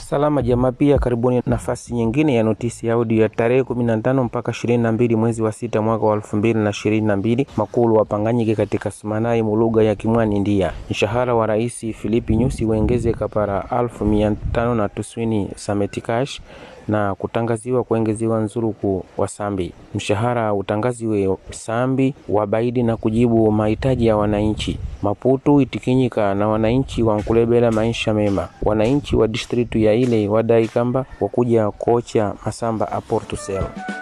Salama jamaa, pia karibuni nafasi nyingine ya notisi ya audio ya tarehe 15 mpaka 22 mwezi wa sita mwaka wa 2022. Makulu wapanganyike katika Sumanai mulugha ya Kimwani ndia mshahara wa rais Filipi Nyusi uengezeka para alfu mia tano na tuswini sametikash na kutangaziwa kuongeziwa nzuruku wa sambi. Mshahara utangaziwe sambi wabaidi na kujibu mahitaji ya wananchi. Maputu itikinyika na wananchi wankulebela maisha mema. Wananchi wa distritu ya ile wadai kamba wakuja kocha masamba a Portucel.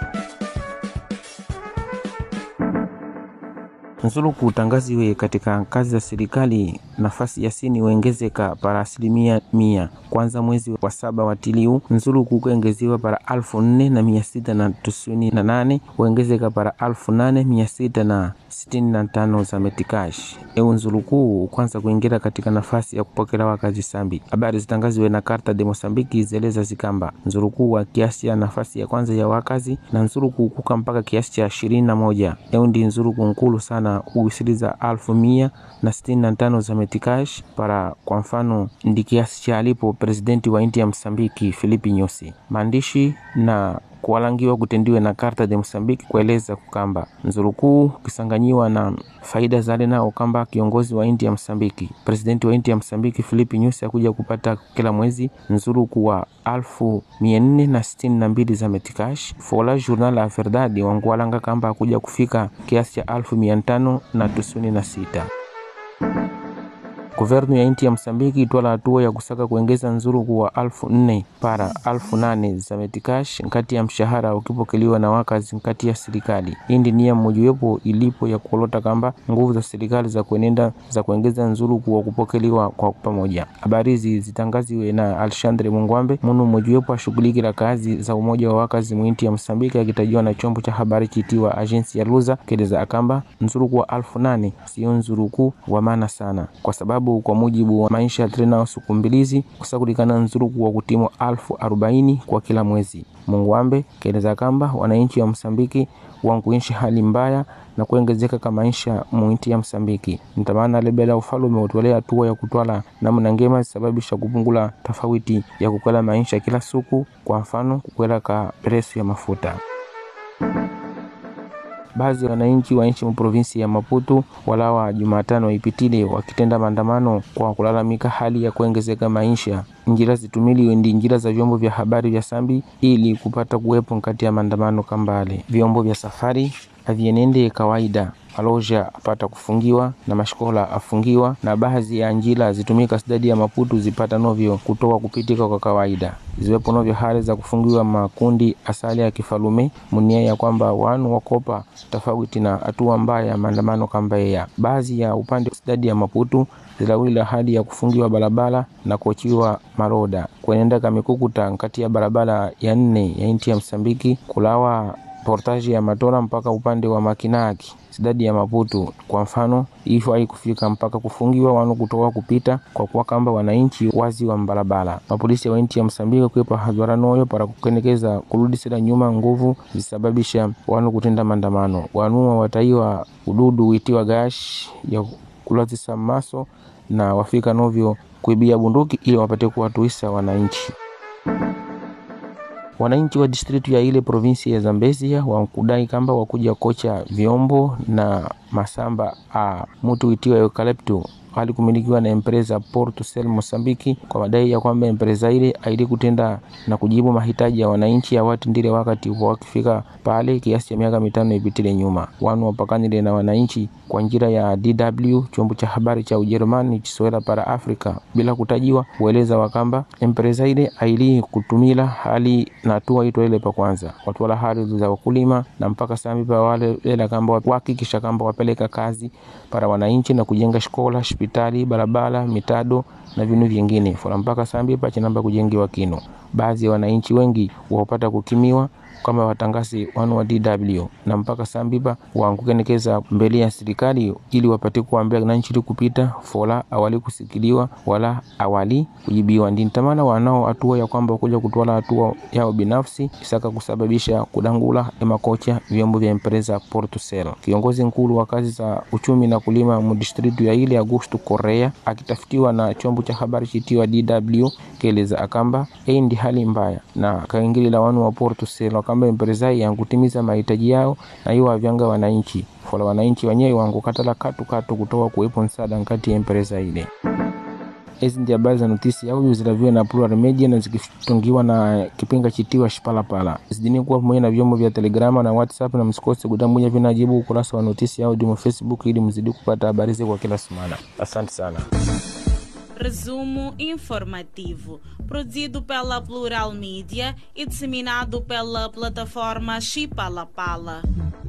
Nzuluku utangaziwe katika kazi za serikali nafasi ya sini uengezeka para asilimia mia kwanza mwezi wa saba watiliu nzuluku kuengeziwa para alfu nne na mia sita na tisini na nane uengezeka para alfu nane mia sita na sitini na tano za metikash eu nzulukuu kwanza kuingira katika nafasi ya kupokelewa kazi sambi. Habari zitangaziwe na Karta de Mosambiki zeleza zikamba nzulukuu wa kiasi ya nafasi ya kwanza ya wakazi na nzuluku kuka mpaka kiasi cha ishirini na moja eu ndi nzuluku nkulu sana uwisiliza alfu mia na sitini na tano za metikash para kwa mfano ndi kiasi cha alipo presidenti wa inti ya Msambiki Filipi Nyusi maandishi na kuwalangiwa kutendiwe na Karta de Mosambiki kueleza kukamba nzurukuu kisanganyiwa na faida zale nao kamba kiongozi wa inti ya Msambiki presidenti wa inti ya Msambiki Filipi Nyusi akuja kupata kila mwezi nzuruku wa alfu mia nne na sitini na mbili za metikash fola journal la verdadi wanguwalanga kamba akuja kufika kiasi cha alfu mia tano na tisini na sita. Governu ya inti ya Msambiki itwala hatua ya kusaka kuongeza nzuruku wa alfu nne para alfu nane za metikash nkati ya mshahara ukipokeliwa na wakazi nkati ya serikali. Indi nia mmojawapo ilipo ya kuolota kamba nguvu za serikali za kuenenda za kuongeza nzuruku wa kupokeliwa kwa pamoja. Habari hizi zitangaziwe na Alexandre Mungwambe munu mmojawapo ashughulikila kazi za umoja wa wakazi mwinti ya Msambiki akitajiwa na chombo cha habari chitiwa agensi ya Luza keleza akamba nzuruku wa alfu nane sio nzuruku wa maana sana kwa sababu kwa mujibu wa maisha ya trena sukumbilizi kusakulikana nzuruku wa kutimu alfu arobaini kwa kila mwezi. Mungwambe kaeleza kamba wananchi wa Msambiki wankuishi hali mbaya na kuongezeka kwa maisha muinti ya Msambiki ntamana lebela ufalume utolea hatua ya kutwala namna ngema zisababisha kupungula tofauti ya kukwela maisha kila siku, kwa mfano kukwela ka presu ya mafuta baadhi ya wananchi wa nchi provinsi ya Maputo walawa Jumatano ipitile wakitenda maandamano kwa kulalamika hali ya kuongezeka maisha. Njira zitumiliwe ndi njira za vyombo vya habari vya Sambi ili kupata kuwepo kati ya maandamano kambale. Vyombo vya safari havienende kawaida aloja apata kufungiwa na mashkola afungiwa na baadhi ya njira zitumika sidadi ya Maputo zipata novyo kutoka kupitika kwa kawaida ziwepo novyo hali za kufungiwa makundi asali ya kifalume munia ya kwamba wanu wakopa tofauti na hatua mbaya ya maandamano kamba ya baadhi ya upande sidadi ya Maputo zilawila hali ya kufungiwa barabara na kuachiwa maroda kuenenda kamikukuta kati ya barabara ya nne ya inti ya Msambiki kulawa portaji ya Matora mpaka upande wa Makinaki sidadi ya Maputo. Kwa mfano ifo haikufika mpaka kufungiwa wanu kutoka kupita kwa kuwa kamba wananchi wazi wa mbarabara. Mapolisi wa nchi ya Msambiki kuepa hadhara noyo para kukenekeza kurudisira nyuma nguvu zisababisha wanu kutenda maandamano. Wanua wataiwa ududu witiwa gash ya kulazisa maso na wafika novyo kuibia bunduki ili wapate kuwatuisa wananchi wananchi wa distritu ya ile provinsi ya Zambezia wakudai kamba wakuja kocha vyombo na masamba a mutu itiwa eukalipto hali kumilikiwa na empresa Portucel Mosambiki kwa madai ya kwamba empresa ile aili kutenda na kujibu mahitaji ya wananchi ya watu ndile wakati upo wakifika pale kiasi cha miaka mitano ipitile nyuma. Wanu wapakanile na wananchi kwa njira ya DW chombo cha habari cha Ujerumani chisowela para Afrika bila kutajiwa kueleza wakamba empresa ile aili kutumila hali na hatua ito ile pa kwanza watwala hali za wakulima na mpaka sambi pa wale lela kamba wahakikisha kamba wapeleka kazi para wananchi na kujenga shkola hospitali barabara mitado na vinu vyengine fora mpaka sambi pa chinamba kujengiwa kino baadhi ya wananchi wengi wapata kukimiwa kama watangazi wanu wa DW na mpaka sambipa wankukenekeza mbele ya serikali ili wapate kuambia na nchili kupita fola awali kusikiliwa wala awali kujibiwa. Ndi ntamana wanao hatua ya kwamba kuja kutwala hatua yao binafsi isaka kusababisha kudangula emakocha vyombo vya empresa Portucel. Kiongozi nkulu wa kazi za uchumi na kulima mudistritu ya ile Augusto Correa akitafutiwa na chombo cha habari chitiwa DW keleza akamba hii ndi hali mbaya na kaingili la wanu wa Portucel akamba empresa yankutimiza mahitaji yao na hiyo wavyanga wananchi fola wananchi wenyewe wankukatala katu katu kutoka kuwepo msaada nkati ya empresa ile. Hizi ndi habari za notisi audio zilaviwa na Plural Media na zikitungiwa na kipinga chitiwa Shipalapala. Zidini kuwa pamoja na vyombo vya Telegrama na WhatsApp, na msikose kudamuja vinajibu ukurasa wa notisi audio mu Facebook ili mzidi kupata habari zetu kwa kila semana. Asante sana. Resumo informativo, produzido pela Plural Mídia e disseminado pela plataforma Chipalapala.